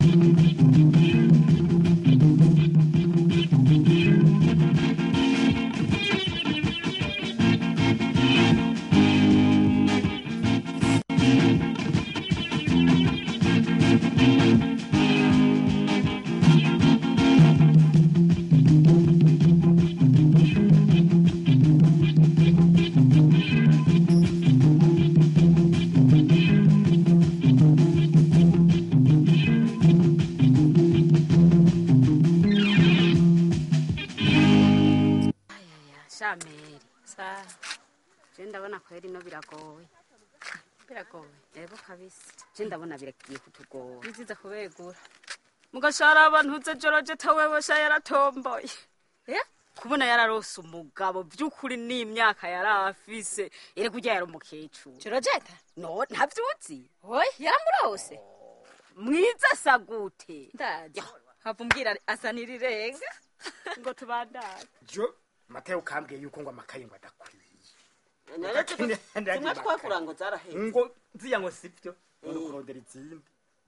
shameri sa je ndabona kweri no biragoye biragoye ebo kabisa je ndabona biragiye kutugora biziza kubegura mugashara abantu uze joroje tawewe sha yaratomboye eh kubona yararose umugabo by'ukuri n'imyaka yari afise ere kurya yari umukecuru jorojeta no ntavyuzi oyi yaramurose mwiza sagute ndaje hava umbwira asa n'irirenga ngo tubandane jo mateo kambwiye yuko ngo amakaye ngo adakwiye nare zimwe twakura ngo zaraheze ngo nziya ngo sivyo none kurondera izindi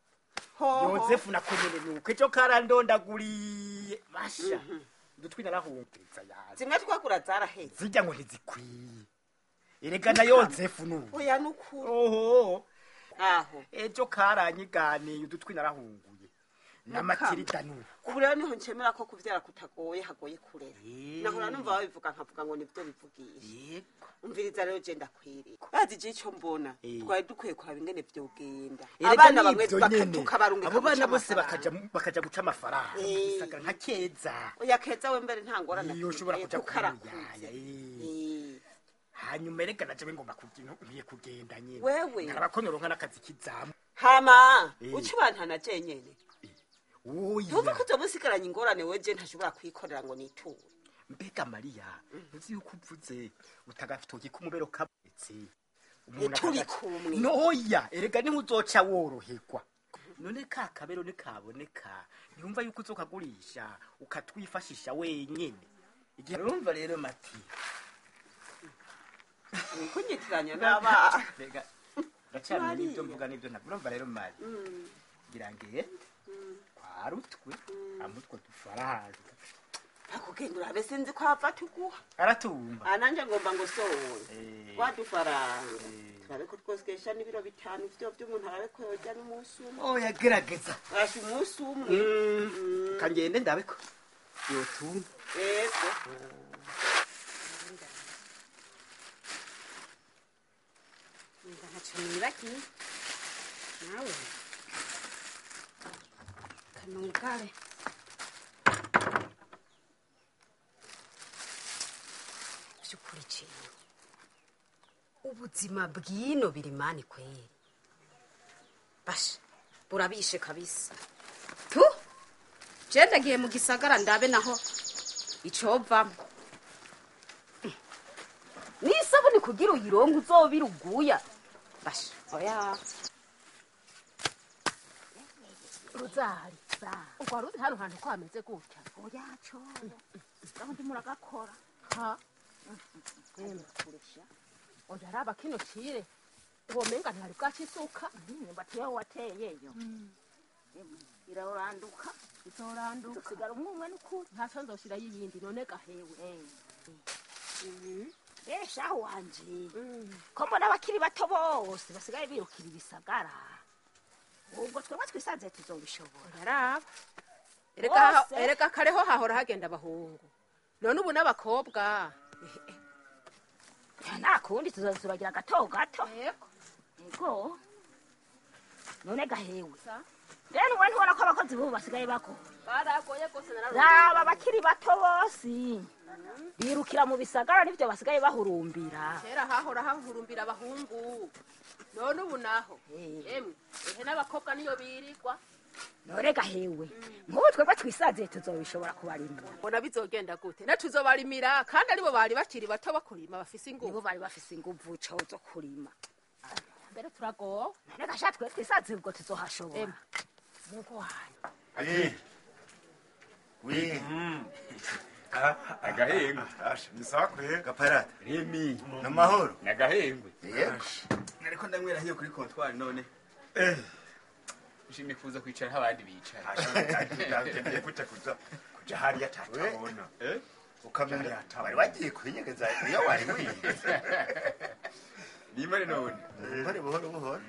yozefu nako nyene nuko ejo karandondaguriye basha udutwi narahumviriza yazi zimwe twakura zaraheze zijya ngo ntizikwiye erega na yozefu nubu oya nukuri oho aho ejo karanyiganiye udutwi narahunguye n'amatirida nubu ubu rero niho ncemera ko kuvyara kutagoye hagoye kurera nahora numva babivuga nkavuga ngo nivyo bivugisha yego umviriza rero je ndakwiriye bazi je ico mbona Eh. twari dukwiye kuraba ingene vyogenda Erega abana bamwe nivyo baka- nyene. tukabarungika abo bana guca bose amafaranga. bakaja bakaja guca amafaranga Eh. gisagara nka keza oya keza we mbere nta ngorane iyo ushobora afite, kuja kuko kumuyaya arakuze. eh. Eh. hanyuma erega naje ngomba kugira nkwiye kugenda nyene Wewe. nkaraba ko noronka n'akazi kizamu hama Eh. uca ubantana je nyene ntumva ko oya uzoba usigaranye ingorane we je ntashobora kwikorera ngo niture mbega mariya uzi yuko uvuze utagatoki k'umubero kabonetse Eh, turi kumwe. noya erega niho uzoca woroherwa none ka kabero nikaboneka ntiyumva yuko uzokagurisha ukatwifashisha wenyene igihe urumva rero mati kunyitiranya n'abana Mbega, ndacyamenya n'ibyo mvuga n'ibyo ntabwo urumva rero mari ngira ngende kwarutwe amutwe dufaranga akugenda urabe sinzi ko hava tuguha aratumva aha nanjye ngomba ngo sowe Eh. wadufaranga Eh. turabe ko twosikesha n'ibiro bitanu vyo vy'umuntu arabe ko yoja n'umunsi umwe oya gerageza asha umunsi umwe kangende ndabe ko yotuma ego Nga ntaco nibagiye nawe kanungare vy'ukuri ciwe ubuzima bwino biri mani kweri basha burabishe kabisa tu je ndagiye mu gisagara ndabe naho icovamo n'isabuni kugira uyironke uzobira uguya basha oya ruzari urwa ruzi hano hantu ko hameze gutya oya coya ubundi muragakora ha kurusha oya raba kino cire uwo menga ntihari bwacisuka imyumbati yawe wateyeyo iraranduka izoranduka usigara umwe umwe n'ukuri ntaco nzoshirayo iyindi none gahewe esha wanje ko mbona abakiri bato bose basigaye birukira ibisagara ubwo twebwe twisanze tuzobishobora araba erega ha- Bose. erega kareho hahora hagenda abahungu none ubu n'abakobwa nta kundi tuzazuragira gato gato ego none gahewe rero we ntubona ko abakozi bubu basigaye bakora baragoye rwose raba abakiri bato bose birukira mu bisagara nivyo basigaye bahurumbira kera hahora hahurumbira abahungu none ubu naho emwe ehe n'abakobwa niyo birirwa none gahewe nk'ubu twebwe twisanziye tuzobishobora kubarimira mbona bizogenda gute na tuzobarimira kandi aribo bari bakiri bato bakurima bafise nibo inguvu bari bafise inguvu co zo kurima mbere turagowe none gasha twe twisanziye ubwo tuzohashobora Emwe. mugo wanyu Eh. Oui. agahengo Asha, ni sawa kwe. gaparata Remi. Namahoro. nagahengwe Yego. nariko ndanywera hiyo kuri kontwari none Eh. nshimye kuza kwicara nk'abandi bicara agendeye gute kuza kuja hariya tatabona Eh? ukamenya wari wagiye kwinyegeza iyo wari wize nimare none buhoro buhoro buhoro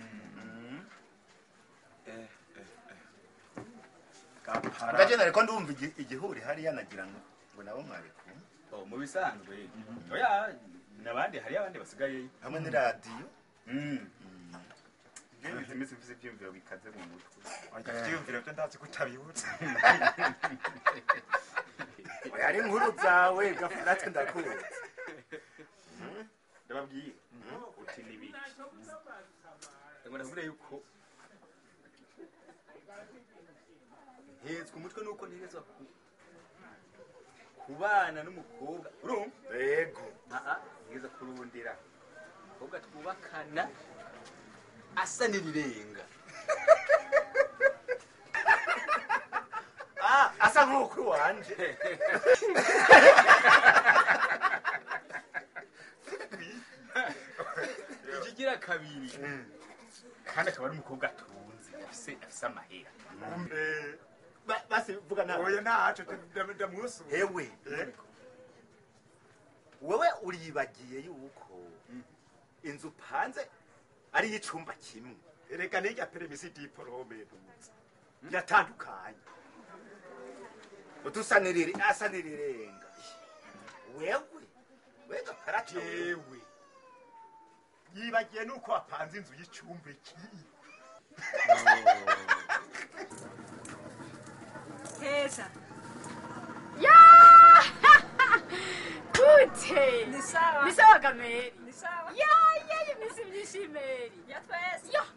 ngaje nariko ndumva igi- igihuri hariya nagira ngo ngo nabo mwari kumwe Oh, mu bisanzwe oya nabandi hari abandi basigaye hamwe n'iradiyo ngize iminsi mfise ivyumviro bikaze mu mutwe ivyiyumviro vyo ndazi ko utabibutse oya ari inkuru zawe gafu natwe ndakuzi ndababwiye uti nibiki ngo ndakubwira yuko ntezwa umutwe nuko ntegezwa ku kubana n'umukobwa urumva yego aa ntegeza kurundira umukobwa twubakana asa n'irirenga Ah, asa nk'ukuru wanje ikigira kabiri kandi akaba ari umukobwa atunze afise afise amahera Ba- basi vuga nawe oya ntaco ndamusuba hewe wewe uribagiye yuko inzu upanze ari iy'icumba kimwe reka nirya peremisi diporome ntuzi biratandukanye udusanirire asanirirenga wewe wega parato jewe yibagiye nuko wapanze inzu y'icumba kiyi Keza. gute Ni sawa. ni sawa gameri Ni sawa. ya ya imisi myinshi meri Ya twese. yo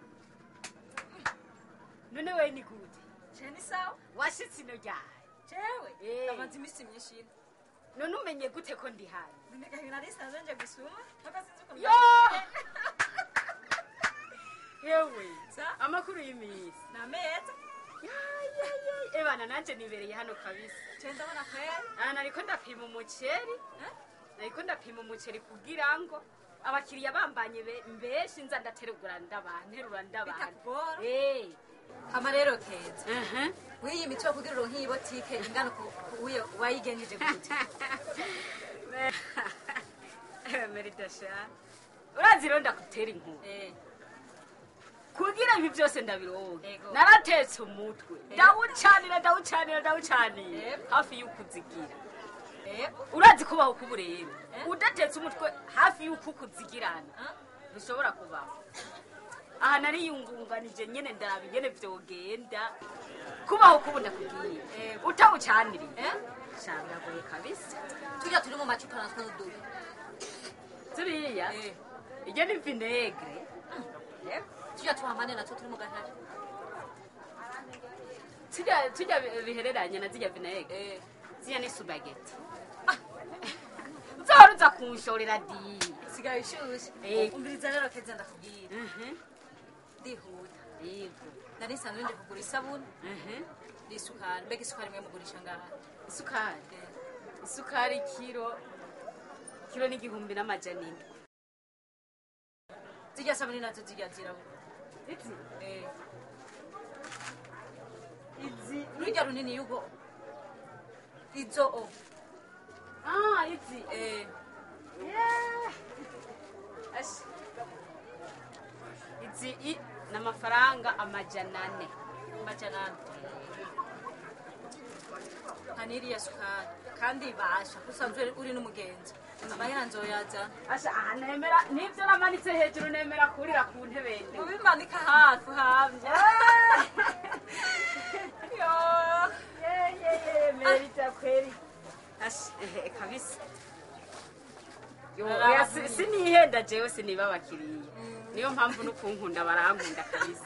none we ni gute Je ni sawa. washitse ino ryawe Jewe. Eh. Ndamaze iminsi myinshi ino. none umenye gute ko ndi hano Ndeka nari sanze nje gusuma. Mpaka sinzi ukuntu. yo yewe Sa. amakuru y'iminsi Na meza. Ya, ya, ya. ebana nanje nibereye hano kabisa Je ndabona kweli. aha nariko ndapima umuceri nariko ndapima umuceri kugira ngo abakiriya bambanye be- mbenshi nza ndaterugura ndabana nterura ndabana Bitakugora. Eh. Hama rero Keza. Aha. Wiyi mitwe kugira uronke iyi botike ingana ku ku- uyo wayigenjeje gute. meridasha urazi rero ndakutera inkuru Eh. kugira ibi byose ndabironke Ego. naratetse umutwe ndawucanira ndawucanira ndawucanira Yego. hafi y'ukuzigira Eh. urazi kubaho kuba ureba Eh? udatetse umutwe hafi y'uko ukuzigirana Ah. bishobora kubaho aha nariyungunganije nyene ndaraba ingene vyogenda kubaho kubu ndakubwiye Ego. utawucaniriye Eh. shangagoye kabisa Tujya turi mu macupa natwe n'udubi. turiya Eh. iryo ni vinegre Eh. Tujya tuhamane natwe turi mu gahari. tujya tujya bihereranye na zirya vinegre Eh. zirya ni subageti nzahora uza kunshorera di Sigaye ushushe. Eh. Umviriza rero Keza ndakubwira. Mhm. Ndihuta. yego Nari nsanzwe nje kugura isabuni Mhm. n'isukari. Mbega isukari mwe mugurisha ngaha. isukari isukari kiro kiro n'igihumbi n'amajana indwi Zijya sabuni nazo zijya zirabura. izi Eh. izi Rujya runini yugo. Izo o. ah izi Eh. Yeah. Ashi. izi i n'amafaranga amajana ane Majanani. Haniriya sukari. Kandi basha. Usanzwe uri n'umugenzi. Amahera nzoyazana. asha aha nemera nibyo namanitse hejuru nemera kurira ku ntebe ndende. Ubimanika hafi hamye. Yo. Yeah, yeah, yeah, merita kweli Ashi, ehe, kabisa Yo, Araba oya, si- nk'iyi. sinihenda jewe siniba abakiriya niyo mpamvu n'ukunkunda barankunda kabisa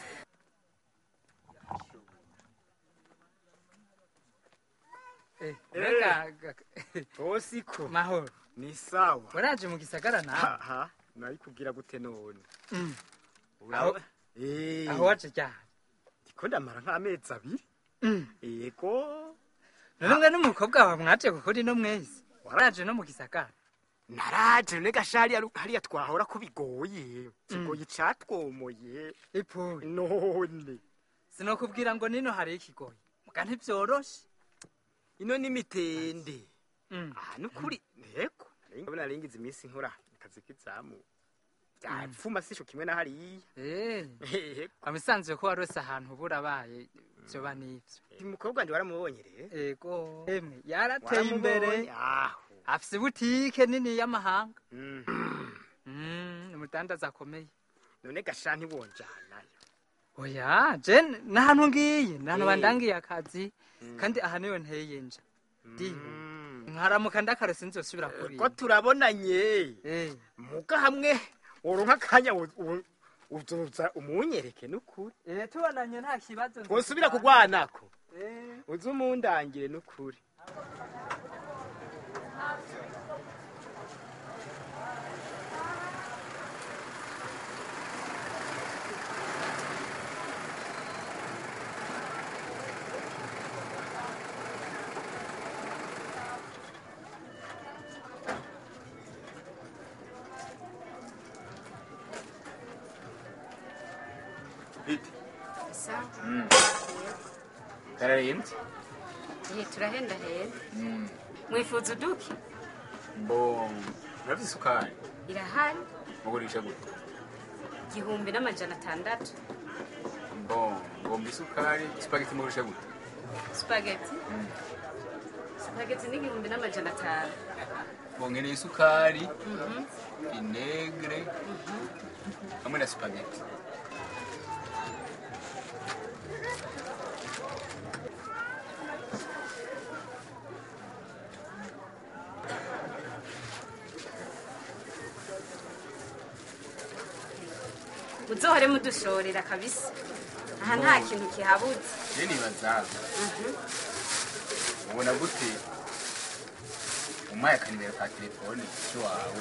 Mbega osiko mahoro ni sawa waraje mu gisagara nawe aha nayikubwira gute none Mm. Uraba- Eh, aho waje ryari ndiko ndamara nk'amezi abiri Mm. yego none mwe n'umukobwa wawe mwaje gukora ino mwezi waraje no mu gisagara naraje none gashari hariya- hariya twahora ko bigoye kigoye catwomoye ipuwe none sinokubwira ngo nino hari ikigoyi muga ntibyoroshe ino ni mitende Mm. aha nukuri nteko ndabona naringize iminsi nkora akazi k'izamu byapfuma sisho kimwe na hariya Eh, Hehe. amisanzwe ko warose ahantu burabaye vyoba n'ivyo uyu mukobwa wanje waramubonye rero ego emwe yarateye imbere Waramubonye? aho afise butike nini y'amahanga Mm. Mm, umudandaza akomeye none gasha ntiwonjanayo oya je nahantu ngiye nahantu Eh. bandangiye akazi kandi aha niyo nteye nja ndiho nkaramuka ndakare sinzosubira ko kuriya turabonanye Eh, muga hamwe uronka akanya u- u- uzoza umunyereke nukuri eh, tubonanye nta kibazo twosubira kugwanako Eh. uze umundangire nukuri Bite? sawa Kararembye? Eh, turahenda henda mwifuza uduki Mbo, urafise isukari? irahari Mugurisha gute? igihumbi n'amajana atandatu Mbo, ngomba isukari, spaghetti mugurisha gute? spageti spageti n'igihumbi n'amajana atanu Mbo, nkeneye isukari, vinegre, hamwe na spaghetti. muzohore mudushorera kabisa aha nta kintu kihabuze Je nibaza, ubona gute umpaye akanimero ka telefone k'iwawe?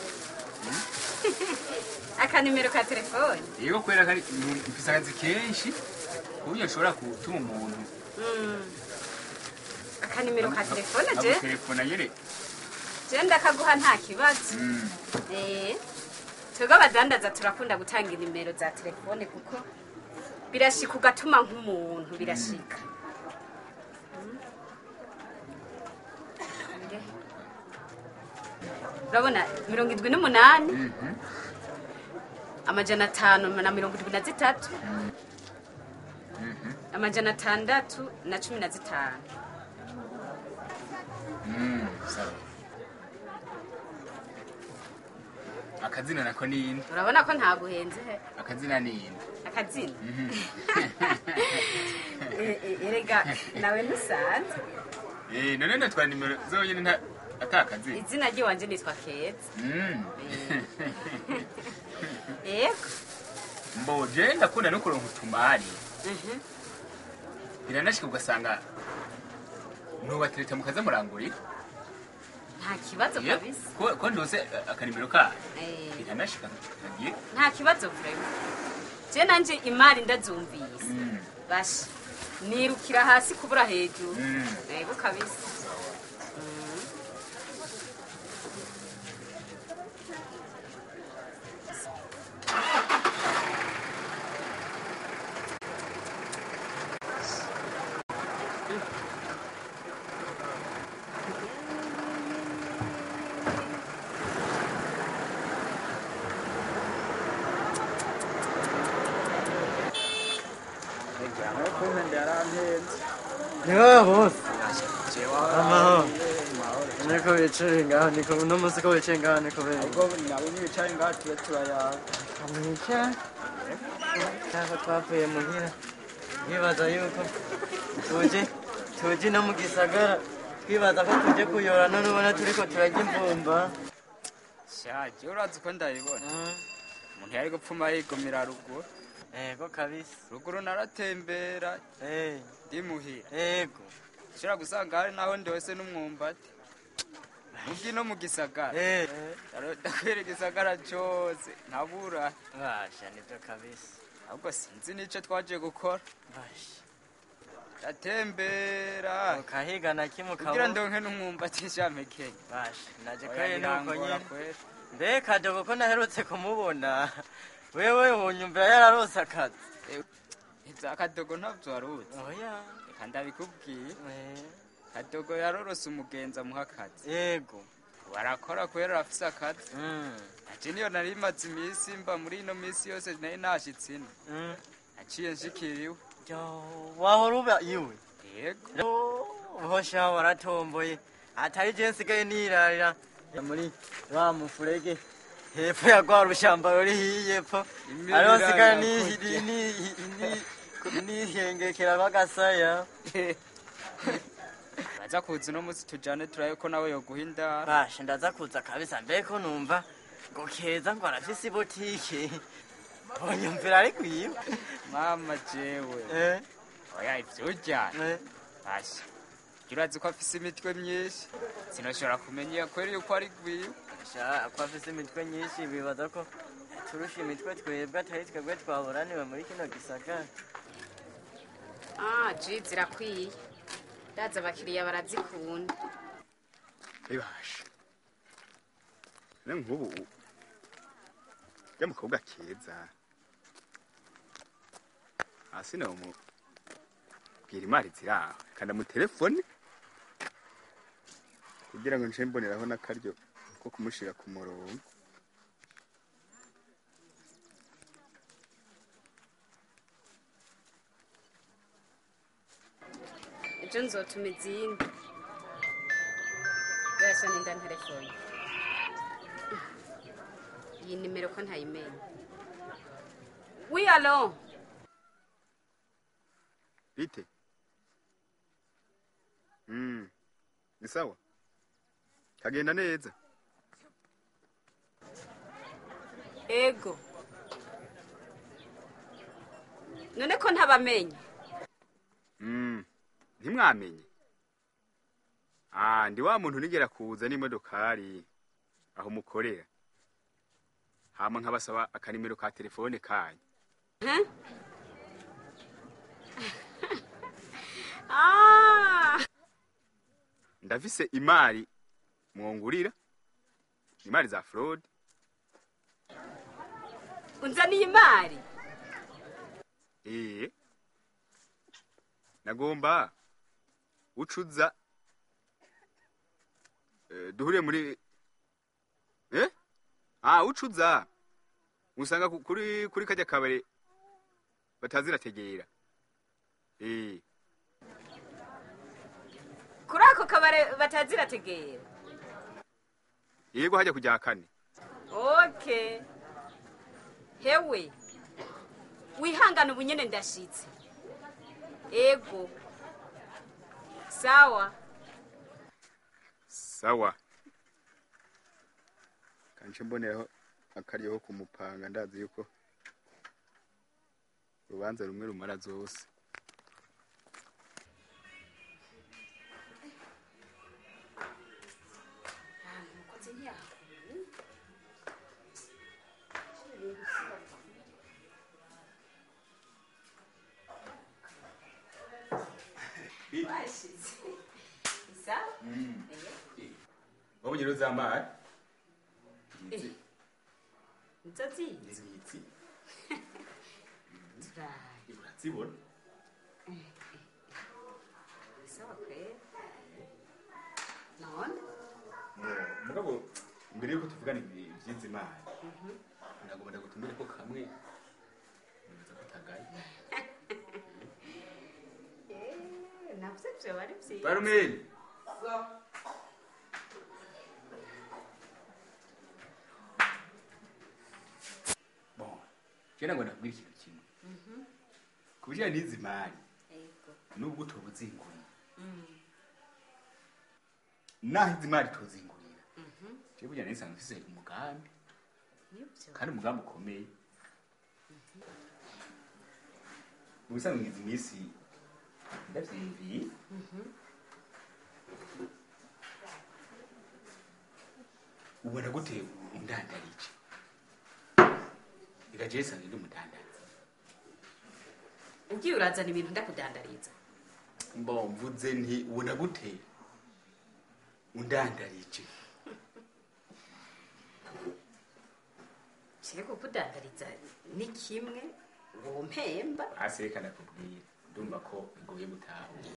akanimero ka telefone Yego kubera kari mfise akazi kenshi, kuburyo nshobora gutuma umuntu Mm. akanimero ka telefone je amutelefona nyene je ndakaguha nta kibazo Mm. Eh, twebwe abadandaza turakunda gutanga inimero za telefone kuko birashika ugatuma nk'umuntu birashika Mm. Nde. urabona mirongo indwi n'umunani Mhm. amajana atanu na mirongo indwi na zitatu Mhm. amajana atandatu na cumi na zitanu Mm, sawa. akazina nako ninde urabona ko ntaguhenze he akazina ninde akazina Mhm. Eh, eh, erega nawe ntusanze Eh, none natwara nimero zonyine nta atakazina izina ry'iwanje nitwa keza Mm. yego mbo je ndakunda no kuronka utumari Mhm. biranashika ugasanga nubatereta mukaza murangurira nta kibazo Iyo- kabisa ko ko ndose akanimero kayo Eh, biranashika nagiye nta kibazo vrema je nanje imari ndazumvise Mm. basha nirukira hasi kubura hejuru Mm. yego kabisa Mm. niwe bose amahoro niko bicaye ngaho niko uno munsi ko bicaye ngaho niko bene ubwo nabo nibicaye ngaho tuba turayaga mwica cyangwa twavuye muhira twibaza yuko tuje tuje no mu gisagara twibaza ko tuje kuyora none ubona turiko turarya imvumba shaje urazi ko ndayibona umuntu yari gupfuma yigumira ruguru ego kabisa ruguru naratembera Eh, ndimuhira ego ushobora gusanga hari naho ndose n'umwumbati ubwi no mu gisagara Eh, ndakwera igisagara cyose ntabura basha nibyo kabisa ahubwo sinzi n'icyo twaje gukora basha ndatembera ukahiga na kimwe kugira ukabona ndonke n'umwumbati nshamekeye basha naje Oya, kweri nuko birangora nyine kweri. mbega dogo ko naherutse kumubona wewe unyumvira yararose akazi za kadogo ntabyo waruzi oya reka ndabikubwiye kadogo yarorose umugenzi amuha akazi yego barakora kubera arafise akazi aje niyo nari maze iminsi mba muri ino minsi yose nari nashitse ino naciye nshikiriwe wahora uba iwe yego hosha waratomboye atari je nsigaye nirarira muri wa mufurege hepfo ya rwa rushamba ruri hiyepfo Imirira ariho nsigaye yakurya. ni- ni- ni- nihengekera rw'agasaya baza kuza uno munsi tujane turabe ko nawe yoguha indara bashe ndaza kuza kabisa mbeko numva ngo keza ngo arafise ibotike bonyumvira ari kwiwe mama jewe Eh. oya ivyo uryana basha jya urazi ko afise imitwe myinshi sinoshobora kumenya kweri yuko ari gwiwe sha ko afise imitwe nyinshi bibaza ko turusha imitwe twebwe atari twebwe twaburaniwe muri kino gisagara ah ji zirakwiye ndaza abakiriya barazikunda bibasha ne nk'ubu ya mukobwa keza hasi nawe mubwira imari ziri aho kanda mu telefone kugira ngo nce mboneraho n'akaryo ko kumushira ku murongo ejo nzotuma izindi yose ninda telefone iyi nimero ko ntayimenya wi alo bite mm. ni sawa kagenda neza ego none ko ntabamenye Mm. ntimwamenye ah ndi wa muntu nigera kuza n'imodokari aho mukorera hama nkabasaba akanimero ka telefone kanyu Huh? ah ndafise imari mwongurira imari za fraude unzaniye imari eh nagomba ucuza eh, duhure muri eh ah ucuza usanga ku- kuri kuri kajya kabare batazirategera eh kuri ako kabare batazirategera yego hajya kujya kane okay hewe wihangane ubu nyene ndashitse ego sawa sawa kanje mboneraho akaryo ko kumupanga ndazi yuko urubanza rumwe rumara zose washitse sawa wabonye rero za mari nizo zizi nzitsi turaye urazibona sawa kwera none mugabo mbere yuko tuvugana ibi- iby'izi mari nagomba ndagutumire ko kamwe nibaza ko utagaye Eh, navyo vyoba ari vyiza barumeni bon je nagomba ndakubwira ikintu kimwe Mhm. ku bijyanye n'izi mari Ego. nubwo tubuzingurira naho izi mari tuzingurira Mhm. je burya nisanga mfise umugambi Nivyo. kandi umugambi ukomeye mu bisanzwe izi minsi ndavyiyumviye Mhm. ubona gute undandarije igaje yisanze ndi umudandaza ugiye urazana ibintu ndakudandariza mbo mvuze nti ubona gute undandarije kire kukudandariza ni kimwe wompemba hasi reka ndakubwira ndumva ko bigoye gutahura